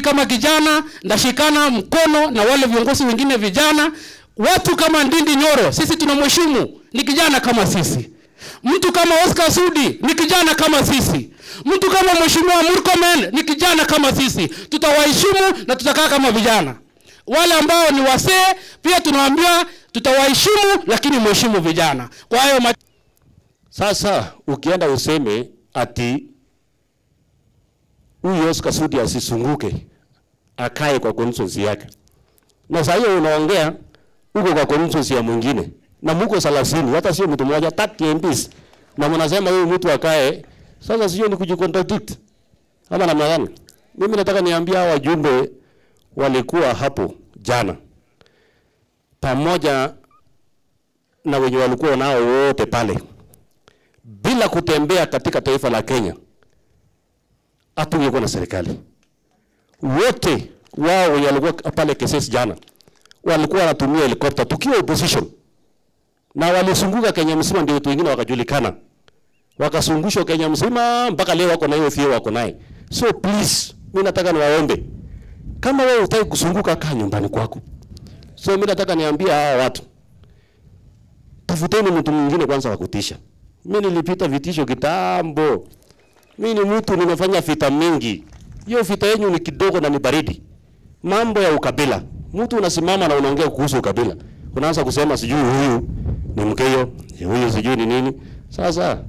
kama kijana ndashikana mkono na wale viongozi wengine vijana, watu kama Ndindi Nyoro, sisi tunamheshimu, ni kijana kama sisi. Mtu kama Oscar Sudi ni kijana kama sisi. Mtu kama Mheshimiwa Murkomen ni kijana kama sisi. Tutawaheshimu na tutakaa kama vijana. Wale ambao ni wasee pia tunawaambia tutawaheshimu, lakini mheshimu vijana. Kwa hiyo ma- Sasa ukienda useme ati huyu Oscar Sudi asisunguke akae kwa constituency yake, na saa hiyo unaongea uko kwa constituency ya mwingine na muko 30 hata sio mtu mmoja, 30 MPs na mnasema huyu mtu akae. Sasa sio ni kujicontradict ama namna gani? Mimi nataka niambie hawa wajumbe walikuwa hapo jana pamoja na wenye walikuwa nao wote pale bila kutembea katika taifa la Kenya, hatungekuwa na serikali. Wote wao wenye walikuwa pale Keses jana walikuwa wanatumia helikopta tukiwa opposition, na walisunguka Kenya mzima, ndio watu wengine wakajulikana, wakasungushwa Kenya mzima, mpaka leo wako na hiyo fio wako naye. So please, mimi nataka niwaombe, kama wewe hutaki kusunguka, kaa nyumbani kwako. So mimi nataka niambie hawa watu, tafuteni mtu mwingine kwanza wa kutisha. Mimi nilipita vitisho kitambo. Mimi ni mtu nimefanya vita mingi. Hiyo vita yenu ni kidogo na ni baridi. Mambo ya ukabila. Mtu unasimama na unaongea kuhusu ukabila. Unaanza kusema sijui huyu ni Mkeo, huyu sijui ni nini. Sasa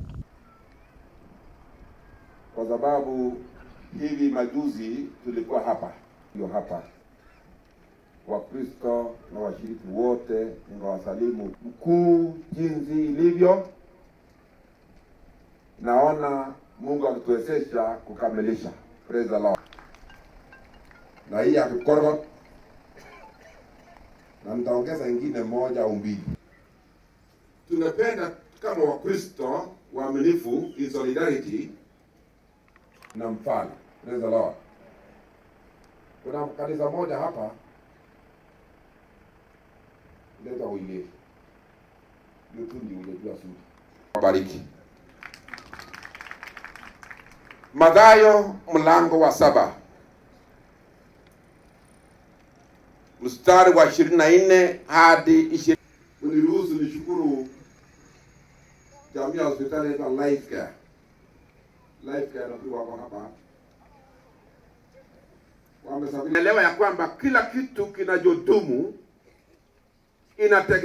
kwa sababu hivi majuzi tulikuwa hapa, ndio hapa, Wakristo na washiriki wote, ningawasalimu mkuu jinsi ilivyo. Naona Mungu akituwezesha kukamilisha. Praise the Lord. Na hii akikorgot, na nitaongeza ingine moja au mbili. Tunapenda kama Wakristo waaminifu in solidarity na mfano. Praise the Lord. Kuna kanisa moja hapa leta uile hiyo tu ndio unajua sudi. Wabariki. Mathayo mlango wa saba mstari wa ishirini na nne hadi ishirini. Uniruhusu nishukuru jamii ya hospitali inaitwa Life Care. Life Care nafikiri wako hapa wamesafiri. Elewa ya kwamba kila kitu kinachodumu inategemea